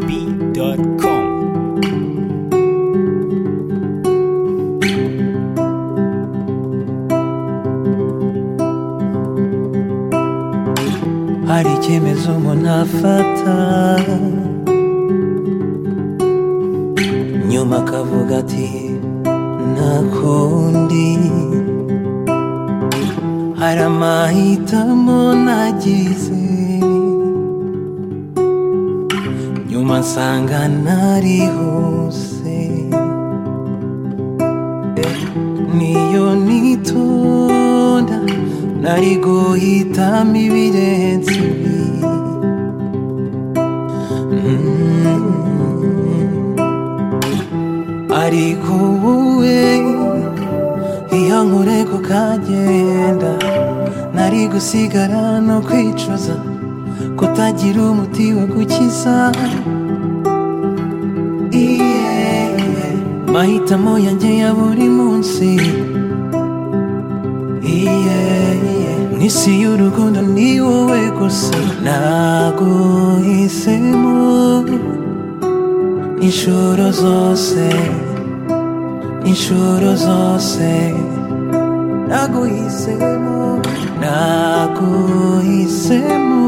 ecob.com. hari icyemezo umuntu afata nyuma akavuga ati nta kundi hari amahitamo nagize nyuma nsanga narihuse niyo nitonda nari guhitamo ibirenze ibi Mm. ariko wowe iyo nkurego kagenda nari gusigara no kwicuza kutagira umuti wo gukiza Iye, mahitamo yanjye ya buri munsi n'isi y'urukundo ni wowe gusa naguhisemo inshuro zose inshuro zose naguhisemo naguhisemo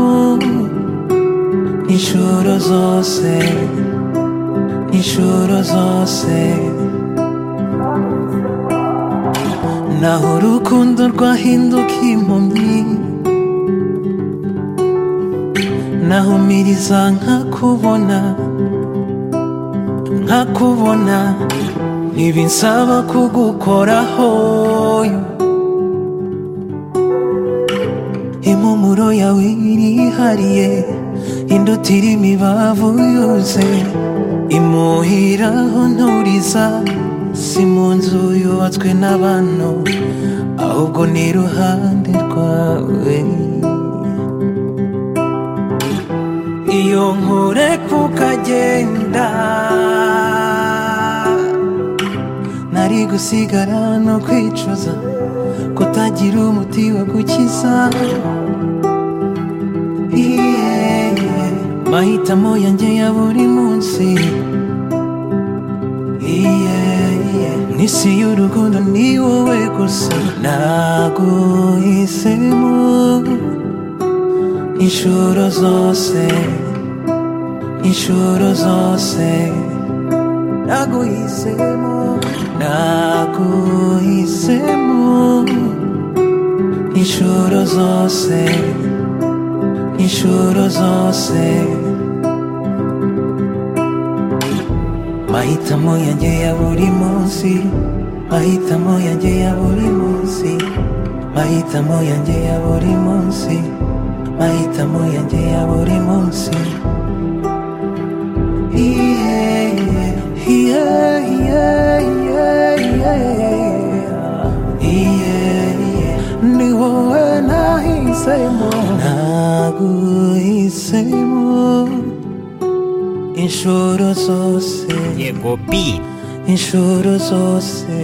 inshuro zose inshuro zose naho urukundo rwahinduka impumyi nahumiriza nkakubona nkakubona ntibinsaba kugukoraho impumuro yawe irihariye induti irimo imibavu yuze imuhiraho nturiza si mu nzu yubatswe n'abantu ahubwo ni iruhande rwawe iyo nkure kukagenda nari gusigara no kwicuza kutagira umuti wo gukiza Iye, mahitamo yanjye ya buri munsi Iye, n'isi y'urukundo ni wowe gusa naguhisemo inshuro zose inshuro zose naguhisemo naguhisemo inshuro zose inshuro zose mahitamo yanjye ya buri munsi mahitamo yanjye ya buri munsi mahitamo yanjye ya buri munsi mahitamo yanjye ya buri munsi yeah, yeah, yeah, yeah, yeah. ni wowe nahisemo naguhisemo inshuro zose Ecobi. inshuro zose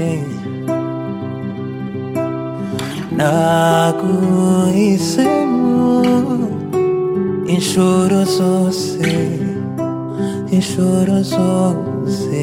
naguhisemo inshuro zose inshuro zose